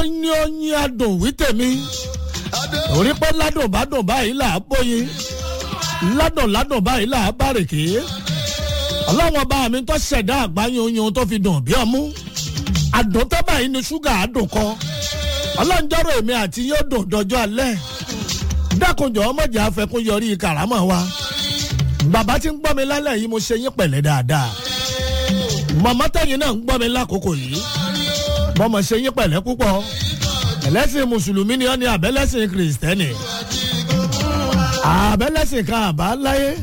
oyin oyin adùn wí tèmi torí pé ládùn bá dùn báyìí là á bóyin ládùn ládùn báyìí là á bárèké ọlọ́wọ́n bá mi tó ṣẹ̀dá àgbáyé oyin tó fi dùn bí ọmú àdùn tó báyìí ni ṣúgà àdùn kọ ọlọ́njọ́rọ̀ èmi àti yóò dùn dọjọ́ alẹ́ dákunjọ́ ọmọdé afẹ́kún yọrí kàrámọ̀ wa bàbá tí ń gbọ́ mi lálẹ́ yìí mo ṣe yín pẹ̀lẹ́ dáadáa màmá tẹ̀yìn náà ń gbọ́ mi lákòókò yìí mo mọ̀ ṣe yín pẹ̀lẹ́ púpọ̀ ẹlẹ́sìn mùsùlùmí ni ọ́ ní abẹ́lẹ́sìn kìrìsìtẹ́nì abẹ́lẹ́sìn kan àbá láyé